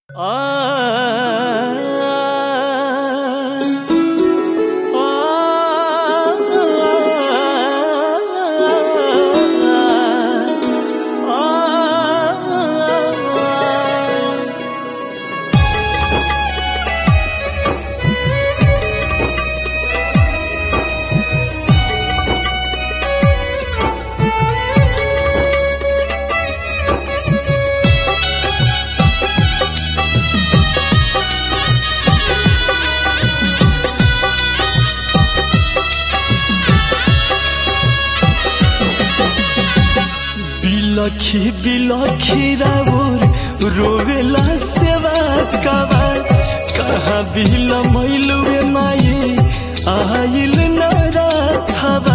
बिलखी बिलखी राउर रोवेला सेवा कबा कहाँ बिल मैलुए माई आइल न राथबा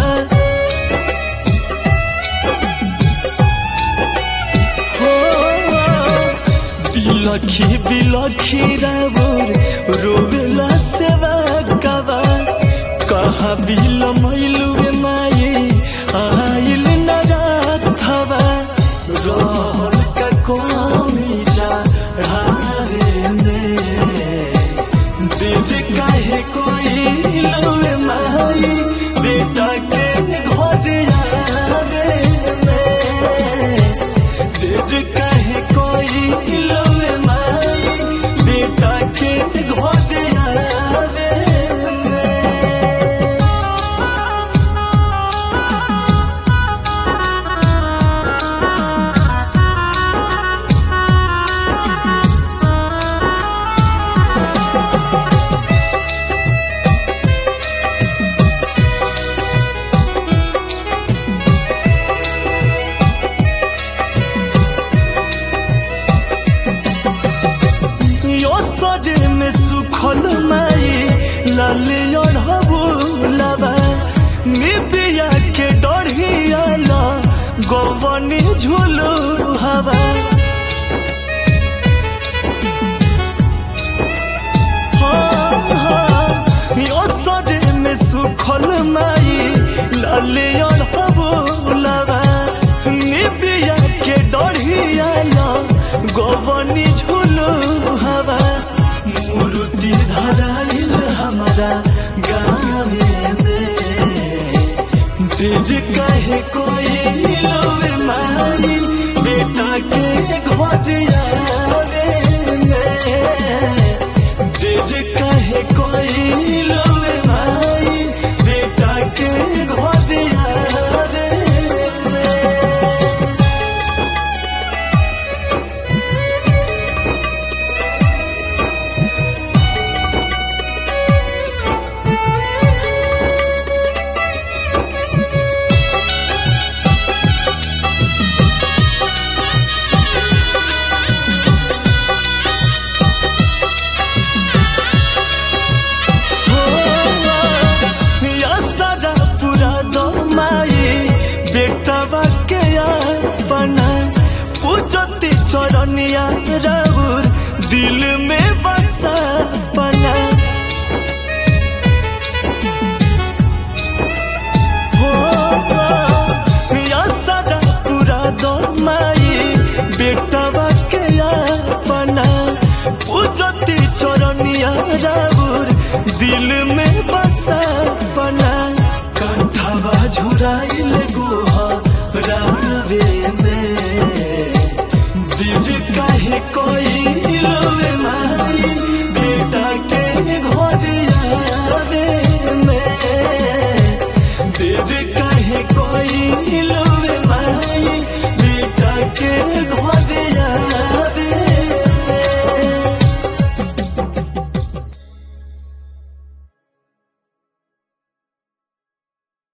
हो बिलखी बिलखी राउर रोवेला सेवा कबा कहाँ बिल मैलुए माई आइल न राथबा रहल का कमीजा ढारे में दिल काहे कोई लवे माई बेटा के घर आवे में दिल काहे कोई लवे माई बेटा के घर आवे में यो सजे में सुखल माई लाले अढ़बुलबा निबिया के डढ़िया ला गवनी झुलू हवा हाँ, हाँ, यो सजे में सुखल माई लाले अढ़बुलबा निबिया के डढ़िया ला गवनी झुलू हवा मूर्ति धराइल हमारा गाँव में दिल कहे कोई लोवे माई बेटा के घर आवे में दिल कहे कोई लोवे माई बेटा के घर आवे में या सारा पूरा दो माई बेटवा के अपना पूजती चरनिया राउर दिल में बसा पना हो या सारा पूरा दो माई बेटवा के अपना पूजती चरनिया राउर दिल में बसा पना कंठवा झुराइल गोहा रावे में दिल काहे कोई